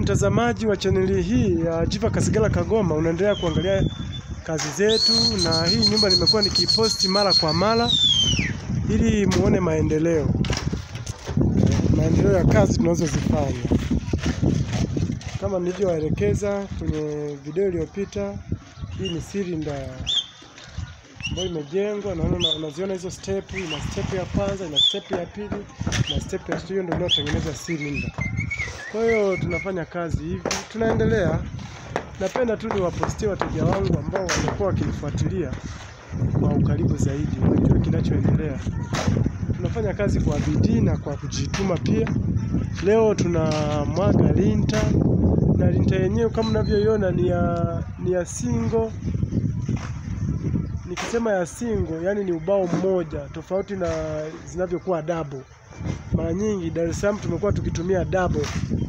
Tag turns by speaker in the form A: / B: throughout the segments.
A: mtazamaji wa chaneli hii ya Jiva Kasigala Kagoma, unaendelea kuangalia kazi zetu, na hii nyumba nimekuwa nikiposti mara kwa mara ili muone maendeleo maendeleo ya kazi tunazozifanya. Kama nilivyowaelekeza kwenye video iliyopita, hii ni silinda ambayo imejengwa. Naona unaziona hizo step, ina step ya kwanza, ina step ya pili na step ya tatu. Hiyo ndio inayotengeneza silinda. Kwa hiyo tunafanya kazi hivi, tunaendelea. Napenda tu niwapostie wateja wangu ambao wamekuwa wakinifuatilia kwa ukaribu zaidi, wajue kinachoendelea. Tunafanya kazi kwa bidii na kwa kujituma pia. Leo tuna mwaga linta na linta yenyewe kama unavyoiona ni ya ni ya single. Nikisema ya single, yani ni ubao mmoja, tofauti na zinavyokuwa double. Mara nyingi Dar es Salaam tumekuwa tukitumia double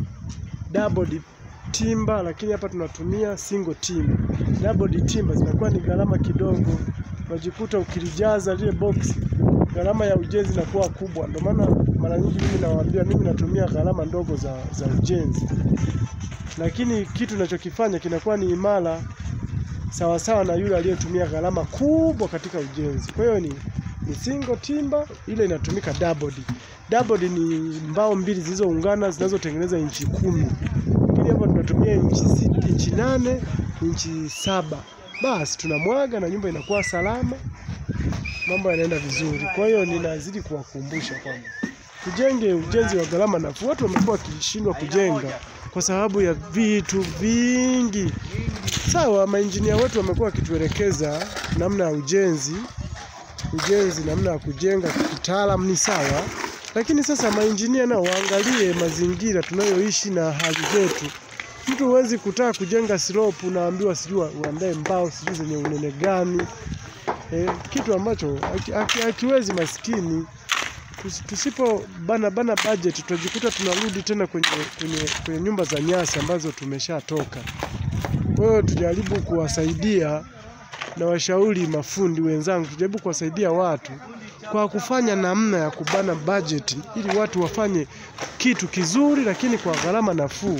A: double timba, lakini hapa tunatumia single timba. Double timba zinakuwa ni gharama kidogo, unajikuta ukilijaza lile box gharama ya ujenzi inakuwa kubwa. Ndio maana mara nyingi mimi nawaambia, mimi natumia gharama ndogo za, za ujenzi, lakini kitu ninachokifanya kinakuwa ni imara sawasawa na yule aliyetumia gharama kubwa katika ujenzi. Kwa hiyo ni, ni single timba, ile inatumika double. Double ni mbao mbili zilizoungana zinazotengeneza inchi kumi, lakini hapa tunatumia inchi sita, inchi nane, inchi saba. Basi tunamwaga na nyumba inakuwa salama, mambo yanaenda vizuri. Kwa hiyo ninazidi kuwakumbusha kwamba tujenge ujenzi wa gharama nafuu. Watu wamekuwa wakishindwa kujenga kwa sababu ya vitu vingi. Sawa, mainjinia wetu wamekuwa wakituelekeza namna ya ujenzi, ujenzi namna ya kujenga kitaalamu ni sawa, lakini sasa mainjinia nao waangalie mazingira tunayoishi na hali zetu. Mtu huwezi kutaka kujenga slope, unaambiwa sijui uandae mbao sijui zenye unene gani, eh, kitu ambacho hakiwezi maskini. Tusipo bana bana budget tutajikuta tunarudi tena kwenye, kwenye, kwenye nyumba za nyasi ambazo tumeshatoka. Kwa hiyo tujaribu kuwasaidia na washauri mafundi wenzangu, tujaribu kuwasaidia watu kwa kufanya namna ya kubana budget ili watu wafanye kitu kizuri, lakini kwa gharama nafuu.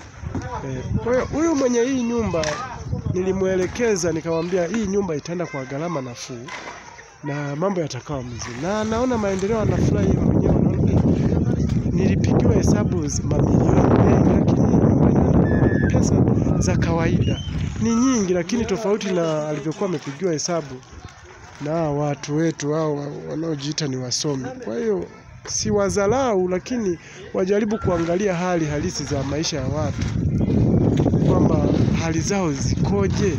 A: Eh, kwa hiyo huyu mwenye hii nyumba nilimwelekeza, nikamwambia hii nyumba itaenda kwa gharama nafuu na mambo yatakawa mzuri, na naona maendeleo, anafurahi yeye mwenyewe. Naona nilipigiwa hesabu mamilioni mengi, lakini pesa za kawaida ni nyingi, lakini tofauti na alivyokuwa amepigiwa hesabu na watu wetu hao wanaojiita ni wasomi. Kwa hiyo si wadharau, lakini wajaribu kuangalia hali halisi za maisha ya watu, kwamba hali zao zikoje.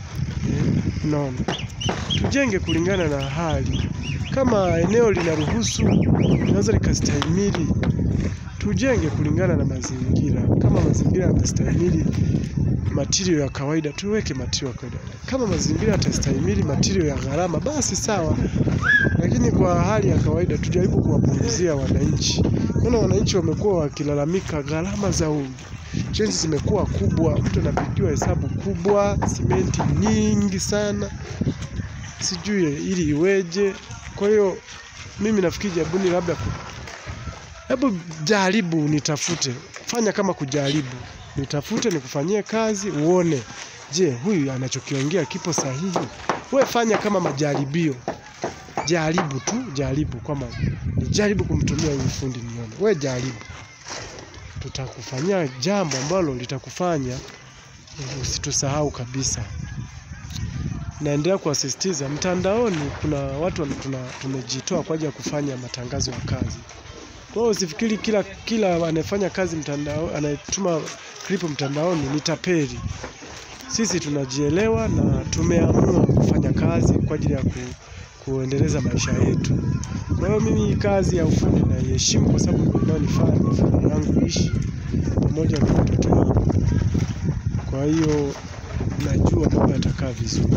A: Naona tujenge kulingana na hali. Kama eneo linaruhusu, linaweza likastahimili, tujenge kulingana na mazingira. Kama mazingira yanastahimili matirio ya kawaida, tuweke matirio ya kawaida. Kama mazingira yatastahimili matirio ya gharama, basi sawa, lakini kwa hali ya kawaida tujaribu kuwapunguzia wananchi. Maana wananchi wamekuwa wakilalamika gharama za ujenzi zimekuwa kubwa, mtu anapigiwa hesabu kubwa, simenti nyingi sana, sijui ili iweje. Kwa hiyo mimi nafikiri jabuni, labda hebu jaribu, nitafute, fanya kama kujaribu, nitafute, nikufanyie kazi uone, je, huyu anachokiongea kipo sahihi? We fanya kama majaribio, jaribu tu, jaribu kwamba nijaribu kumtumia huyu fundi nione. We jaribu, tutakufanyia jambo ambalo litakufanya usitusahau kabisa. Naendelea kuwasisitiza, mtandaoni kuna watu tuna, tumejitoa kwa ajili ya kufanya matangazo ya kazi. Kwa hiyo usifikiri kila kila anayefanya kazi mtandao, anayetuma klipu mtandaoni ni tapeli. Sisi tunajielewa na tumeamua kufanya kazi kwa ajili ya ku, kuendeleza maisha yetu. Kwa hiyo mimi kazi ya ufundi naiheshimu kwa sababu ndio inayonifanya familia yangu ishi pamoja na watoto wangu. Kwa hiyo najua mambo yatakaa vizuri.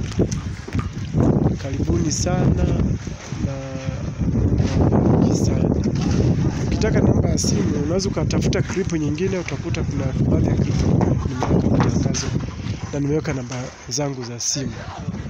A: Karibuni sana na mengi sana. Ukitaka namba ya simu unaweza ukatafuta klipu nyingine, utakuta kuna baadhi ya klipu nimeweka matangazo na nimeweka namba zangu za simu.